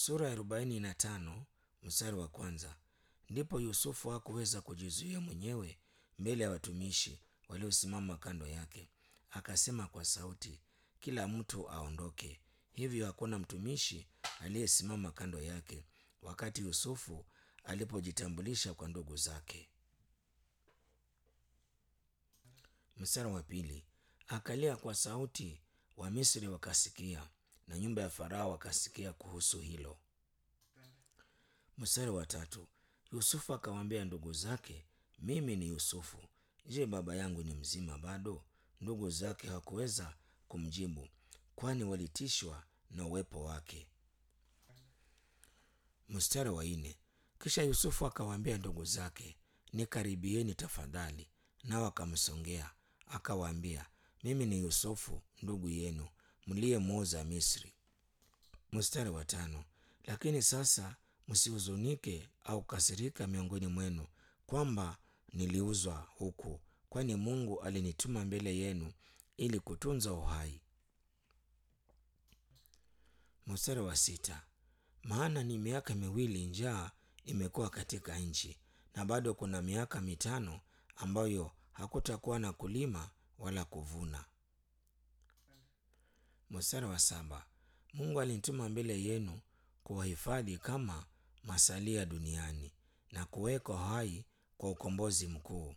sura ya arobaini na tano mstari wa kwanza. Ndipo Yusufu hakuweza kujizuia mwenyewe mbele ya watumishi waliosimama kando yake, akasema kwa sauti, kila mtu aondoke. Hivyo hakuna mtumishi aliyesimama kando yake wakati Yusufu alipojitambulisha kwa ndugu zake. Mstari wa pili, akalia kwa sauti, Wamisri wakasikia na nyumba ya Farao wakasikia kuhusu hilo. Mstari wa tatu, Yusufu akawaambia ndugu zake, mimi ni Yusufu. Je, baba yangu ni mzima bado? Ndugu zake hawakuweza kumjibu, kwani walitishwa na uwepo wake. Mstari wa nne, kisha Yusufu akawaambia ndugu zake, nikaribieni tafadhali. Nao akamsongea akawaambia, mimi ni Yusufu ndugu yenu mliyemuuza Misri. Mstari wa tano, lakini sasa msihuzunike au kasirika miongoni mwenu kwamba niliuzwa huku, kwani Mungu alinituma mbele yenu ili kutunza uhai. Mstari wa sita, maana ni miaka miwili njaa imekuwa katika nchi, na bado kuna miaka mitano ambayo hakutakuwa na kulima wala kuvuna. Mstari wa saba, Mungu alinituma mbele yenu kuwahifadhi kama masalia duniani na kuweka hai kwa ukombozi mkuu.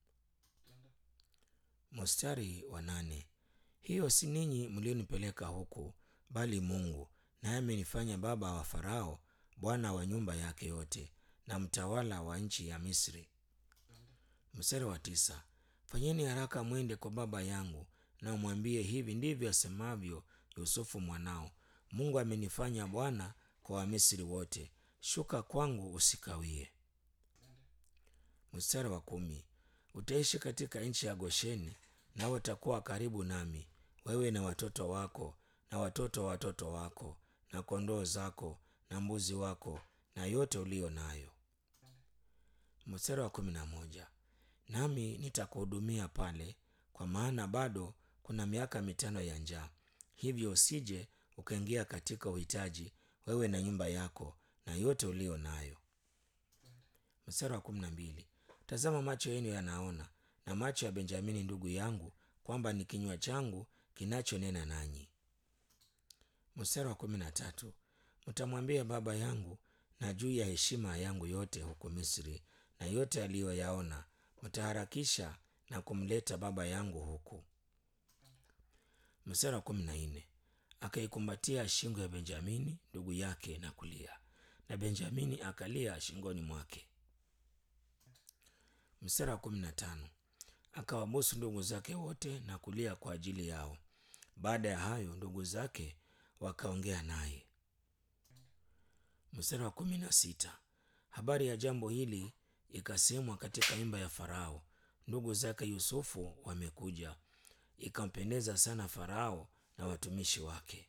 Mstari wa nane, hiyo si ninyi mlionipeleka huku, bali Mungu, naye amenifanya baba wa Farao, bwana wa nyumba yake yote, na mtawala wa nchi ya Misri. Mstari wa tisa, fanyeni haraka mwende kwa baba yangu na umwambie, hivi ndivyo asemavyo Yusufu mwanao, Mungu amenifanya bwana kwa Wamisri wote, shuka kwangu usikawie. Mstari wa kumi, utaishi katika nchi ya Gosheni, nawe utakuwa karibu nami, wewe na watoto wako na watoto wa watoto wako na kondoo zako na mbuzi wako na yote uliyo nayo. Mstari wa kumi na moja, nami nitakuhudumia pale, kwa maana bado kuna miaka mitano ya njaa, hivyo usije ukaingia katika uhitaji, wewe na nyumba yako na yote uliyo nayo. Mstari wa kumi na mbili, tazama macho yenu yanaona na macho ya Benjamini ndugu yangu, kwamba ni kinywa changu kinachonena nanyi. Mstari wa kumi na tatu, mtamwambia baba yangu na juu ya heshima yangu yote huko Misri na yote aliyoyaona, mtaharakisha na kumleta baba yangu huku. Mstari wa kumi na nne, akaikumbatia shingo ya Benjamini ndugu yake na kulia, na Benjamini akalia shingoni mwake. Mstari wa kumi na tano, akawabusu ndugu zake wote na kulia kwa ajili yao. Baada ya hayo ndugu zake wakaongea naye. Mstari wa kumi na sita, habari ya jambo hili ikasemwa katika nyumba ya Farao, ndugu zake Yusufu wamekuja. Ikampendeza sana Farao na watumishi wake.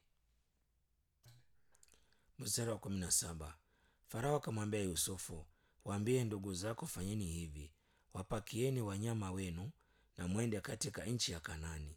Mstari wa kumi na saba, Farao akamwambia Yusufu, waambie ndugu zako, fanyeni hivi, wapakieni wanyama wenu na mwende katika nchi ya Kanani.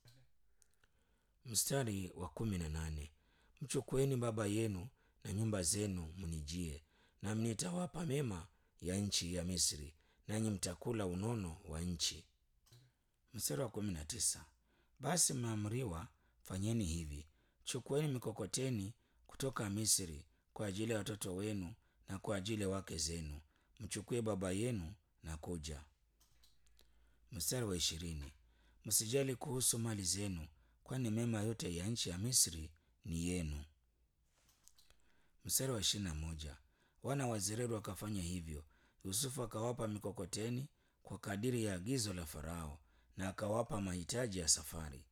Mstari wa kumi na nane, mchukueni baba yenu na nyumba zenu mnijie, nami nitawapa mema ya nchi ya Misri, nanyi mtakula unono wa nchi. Mstari wa kumi na tisa, basi mmeamriwa, fanyeni hivi, chukueni mikokoteni kutoka Misri kwa ajili ya watoto wenu na kwa ajili ya wake zenu, mchukue baba yenu na kuja. Mstari wa ishirini, msijali kuhusu mali zenu, kwani mema yote ya nchi ya Misri ni yenu. Mstari wa ishirini na moja, wana wa Zereri wakafanya hivyo. Yusufu akawapa mikokoteni kwa kadiri ya agizo la Farao na akawapa mahitaji ya safari.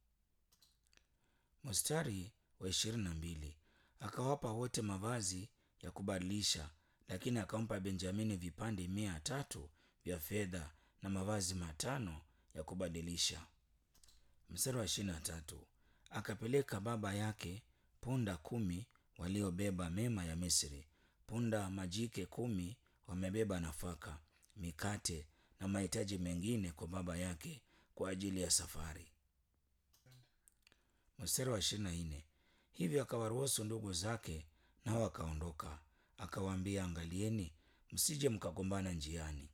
Mstari wa ishirini na mbili, akawapa wote mavazi ya kubadilisha, lakini akampa Benjamini vipande mia tatu vya fedha na mavazi matano ya kubadilisha. Mstari wa ishirini na tatu, akapeleka baba yake punda kumi waliobeba mema ya Misri, punda majike kumi wamebeba nafaka, mikate na mahitaji mengine kwa baba yake kwa ajili ya safari. Mstari wa ishirini na nne, hivyo akawaruhusu ndugu zake nao akaondoka. Akawaambia, angalieni msije mkagombana njiani.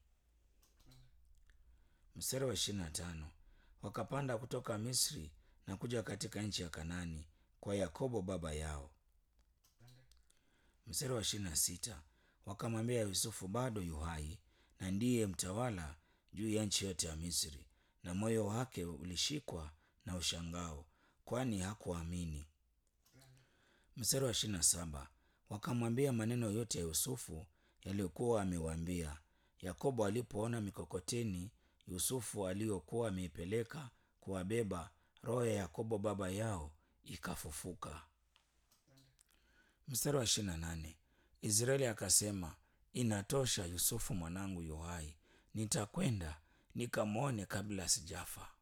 Mstari wa ishirini na tano wakapanda kutoka Misri na kuja katika nchi ya Kanani kwa Yakobo baba yao. Mstari wa ishirini na sita wakamwambia Yusufu bado yu hai na ndiye mtawala juu ya nchi yote ya Misri, na moyo wake ulishikwa na ushangao, kwani hakuamini. Mstari wa ishirini na saba wakamwambia maneno yote ya Yusufu yaliyokuwa amewaambia. Yakobo alipoona mikokoteni Yusufu aliyokuwa ameipeleka kuwabeba, roho ya Yakobo baba yao ikafufuka. Mstari wa ishirini na nane Israeli akasema, inatosha, Yusufu mwanangu yu hai, nitakwenda nikamwone kabla sijafa.